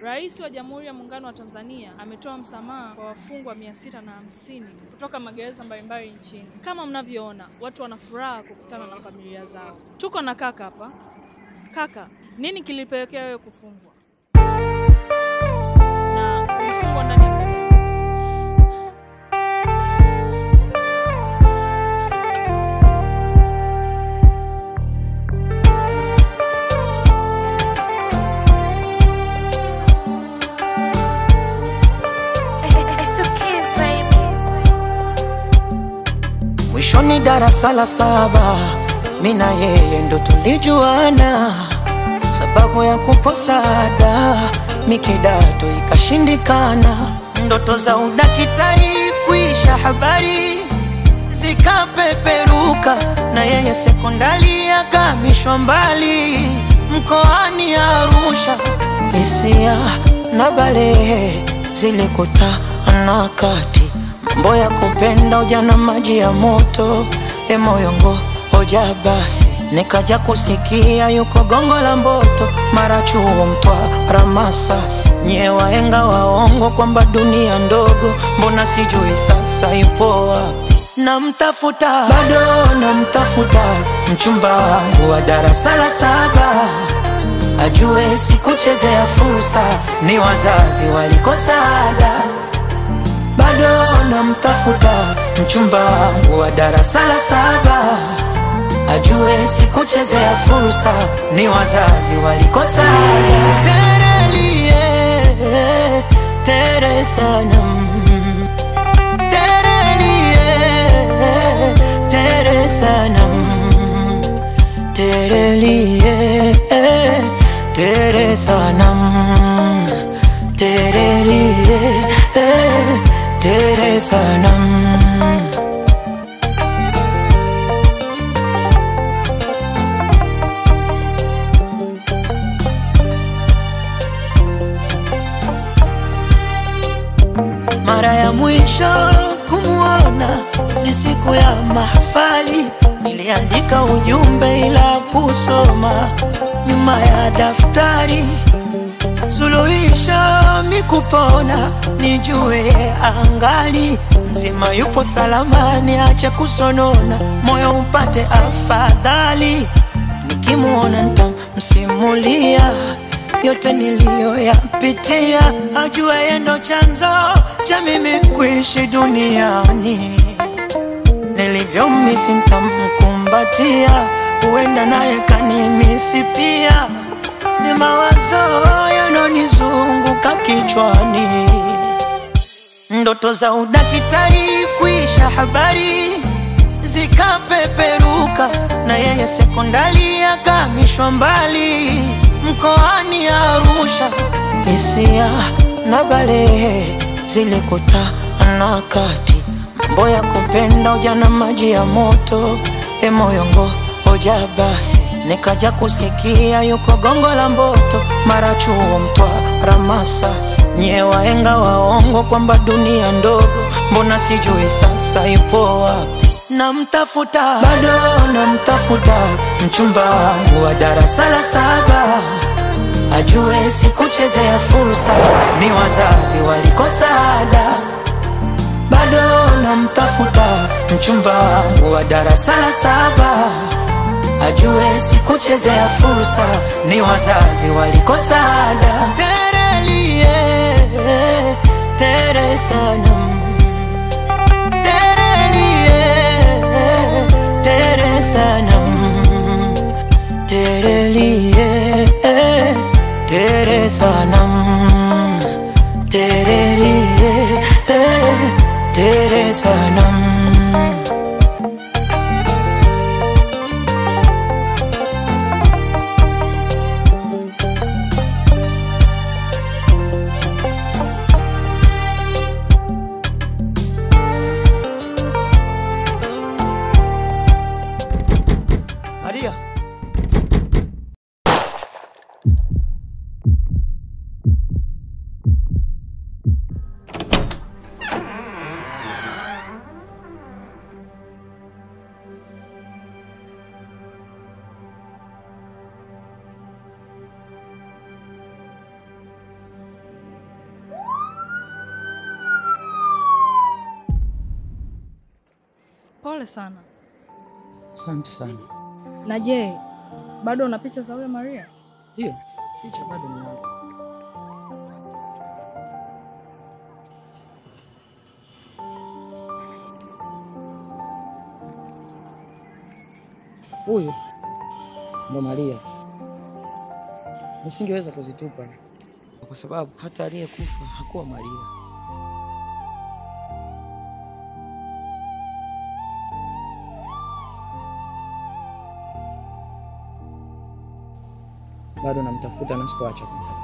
Rais wa Jamhuri ya Muungano wa Tanzania ametoa msamaha kwa wafungwa mia sita na hamsini kutoka magereza mbalimbali nchini. Kama mnavyoona, watu wana furaha kukutana na familia zao. Tuko na kaka hapa. Kaka, nini kilipelekea wewe kufungwa na ulifungwa ndani ya muda gani? It's the kids, baby. Mwishoni darasa la saba, mi na yeye ndo tulijuana. Sababu ya kukosa ada, mi kidato ikashindikana. Ndoto za udakitari kuisha, habari zikapeperuka, na yeye sekondari akamishwa mbali mkoani Arusha. Hisia na balehe zilikutana kati mambo ya kupenda ujana, maji ya moto, e moyongo hoja basi, nikaja kusikia yuko gongo la Mboto, mara chuo Mtwara, Masasi, nyie waenga waongo kwamba dunia ndogo, mbona sijui sasa ipo wapi? Namtafuta bado namtafuta, mchumba wangu wa darasa la saba ajue sikuchezea fursa, ni wazazi walikosa ada bado namtafuta mchumba wangu wa darasa la saba ajue sikuchezea fursa, ni wazazi walikosa ada. Terelie, tere sanam. Terelie, tere sanam. Terelie, tere sanam. Terelie, tere sanam. Mara ya mwisho kumuona ni siku ya mahafali, niliandika ujumbe ila kusoma nyuma ya daftari. Suluhisho mikupona, nijue angali mzima, yupo salama, niache kusonona, moyo upate afadhali. Nikimuona nitamsimulia yote niliyoyapitia, ajue yeye ndo chanzo cha mimi kuishi duniani. Nilivyomisi nitamkumbatia, huenda naye kanimisi pia. Ni mawazo yanonizunguka kichwani, ndoto za udakitari kuisha, habari zikapeperuka, na yeye sekondari akamishwa mbali mkoani Arusha. Hisia na balehe zilikutana kati, mambo ya kupenda ujana, maji ya moto, e moyongo hoja basi, nikaja kusikia yuko gongo la Mboto, mara chuo Mtwara, Masasi, nyie waenga waongo kwamba dunia ndogo, mbona sijui sasa ipo wapi? Namtafuta bado namtafuta, mchumba wangu wa darasa la saba ajue sikuchezea fursa, ni wazazi walikosa ada. Bado namtafuta mchumba wangu wa darasa la saba ajue sikuchezea fursa, ni wazazi walikosa ada. Terelie, tere sanam. Terelie, tere sanam. Terelie, tere sanam. Terelie, tere sanam. Maria. Pole sana. Asante sana. Na je, bado una picha za huyo Maria? Hiyo picha bado ninayo. Huyu ndo Maria. Nisingeweza kuzitupa kwa sababu hata aliyekufa hakuwa Maria. Bado namtafuta na sikuacha kumtafuta.